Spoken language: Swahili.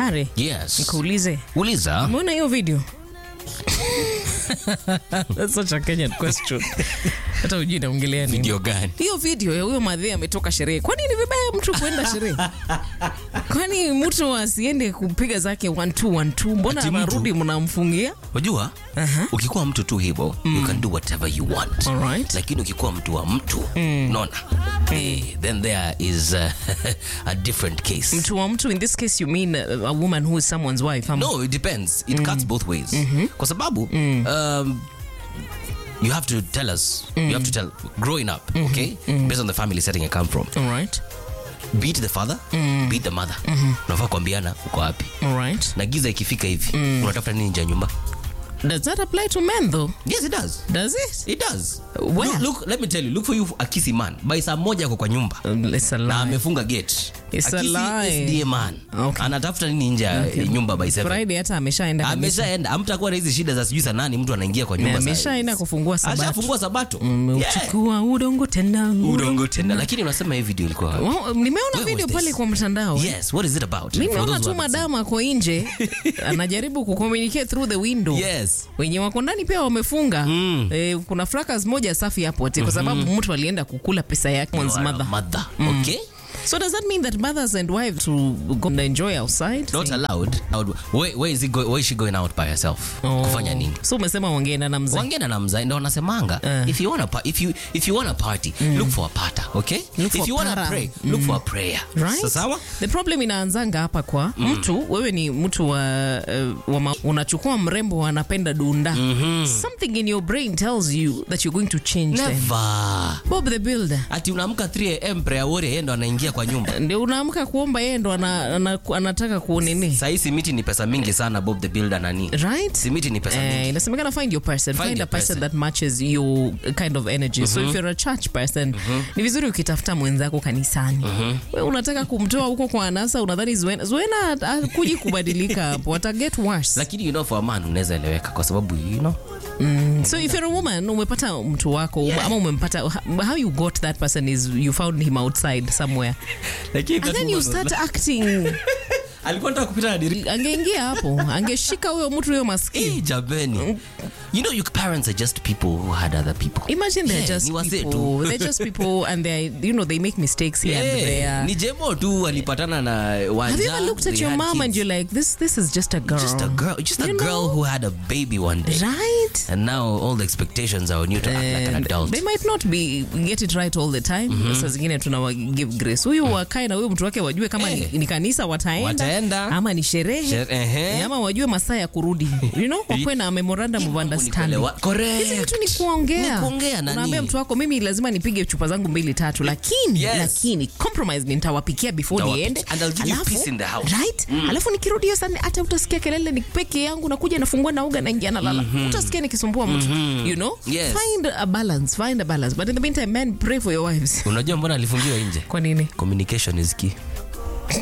Harry, Yes. nikuulize, Uliza. umeona hiyo video? That's such a Kenyan question. Hata hujui naongelea nini. Video gani? Hiyo video ya huyo madhe ametoka sherehe. Kwani ni vibaya mtu kuenda sherehe? Kwani mtu asiende kupiga zake one two one two? Mbona Ati mtu- anarudi mnamfungia? Unajua? Ukikuwa mtu tu hivyo, you can do whatever you want. Alright. Lakini ukikuwa mtu wa mtu, unaona? Eh, then there is uh, a different case. Mtu wa mtu in this case you mean uh, a woman who is someone's wife. ama- No, it depends. It cuts both ways. Kwa sababu um, you have to tell us, you have to tell growing up, okay? Based on the family setting I come from. All right. Beat the father, beat the mother. Unafaa kuambiana uko wapi. All right. Na giza ikifika hivi, unatafuta nini nje ya nyumba? Does that apply to men though? Yes, it does. Does it? It does. Where? Look, look, let me tell you, look for you a kissy man. By saa moja ako kwa nyumba. Um, It's a Na lie. amefunga gate. It's a kissy lie. SDA man. Okay. Anatafuta nini nje ya nyumba by seven? Friday hata ameshaenda kabisa. ameshaenda amtakuwa na hizi shida za sijui saa nani mtu anaingia kwa nyumba saa- ameshaenda kufungua sabato. ashafungua sabato Yeah. Umeuchukua udongo tena. udongo tena lakini unasema hii video ilikuwa Wow, nimeona Where video was pale this? kwa mtandao. yes what is it about For Nimeona those tu who haven't madama ako nje anajaribu kucommunicate through the window. seen. yes Wenye wako ndani pia wamefunga. Eh, kuna fracas moja safi hapo ati kwa sababu mtu alienda kukula pesa yake You one's are a mother. mother okay So does that mean that mothers and wives to go and enjoy outside? not allowed Allowed. where, where is, it go, where is she going out by herself Oh. kufanya nini So umesema wangeenda na mzee. wangena na mzai ndo wanasemanga Eh. if you want a pa- if you if you want a party look for a pata okay Look if for you want to para. pray look for a prayer Right? Sa- sawa The problem inaanzanga hapa kwa mtu, wewe ni mtu wa, uh, wa ma, unachukua mrembo anapenda dunda. Something in your brain tells you that you're going to change them. never Bob the Builder. ati unaamka 3 am prayer warrior yeye ndo anaingia kwa nyumba Ndio unaamka kuomba yeye ndo ana, ana, anataka kunini. sahii simiti ni pesa mingi sana bob the builder nani Right? simiti ni pesa Eh, mingi inasemekana find your person Find find, your a person, person. that matches your kind of energy so if you're a church person ni vizuri ukitafuta mwenzako kanisani we unataka kumtoa huko kwa anasa unadhani zuena zuena akuji kubadilika hapo ata get worse lakini you know for a man unaweza eleweka kwa sababu you know so if you're a woman umepata mtu wako ama umempata how you got that person is you found him outside somewhere lakini and then you start acting alikuwa nataka kupita na dirisha angeingia hapo angeshika huyo mtu huyo maskini Eh, jameni you know your parents are just people who had other people Imagine they're Yeah, just ni wazee people. tu. They're just people, and they, you know, they make mistakes here and Yeah, there. ni jemo tu alipatana na wanja Have you ever looked at they your had mom and kids. you're like, this, this is just a girl, just a girl just a You girl know? who had a baby one day right? and now all the expectations are on you to act like an And adult they might not be get it right all the time. Saa zingine tunawa give grace. Huyu wakae na huyu mtu wake wajue kama Eh. ni, ni kanisa wataenda, Wataenda. ama ni sherehe Shere- ehe. ama wajue masaa ya kurudi, you know, wakuwe na memorandum of understanding. Kuelewa- correct. Hizi vitu ni kuongea. Ni kuongea nani? Unaambia mtu wako mimi lazima nipige chupa zangu mbili tatu, lakini Yes. lakini compromise ni nitawapikia before Nitawapi- niende. and I'll give you Alafu- peace in the house. Right? Alafu nikirudi hiyo sana hata utasikia kelele ni peke yangu nakuja nafungua na uga naingia na lala. Utasikia nikisumbua mtu. You know? Yes. Find a balance, find a balance. But in the meantime, men pray for your wives. unajua mbona alifungiwa nje Kwa nini? communication is key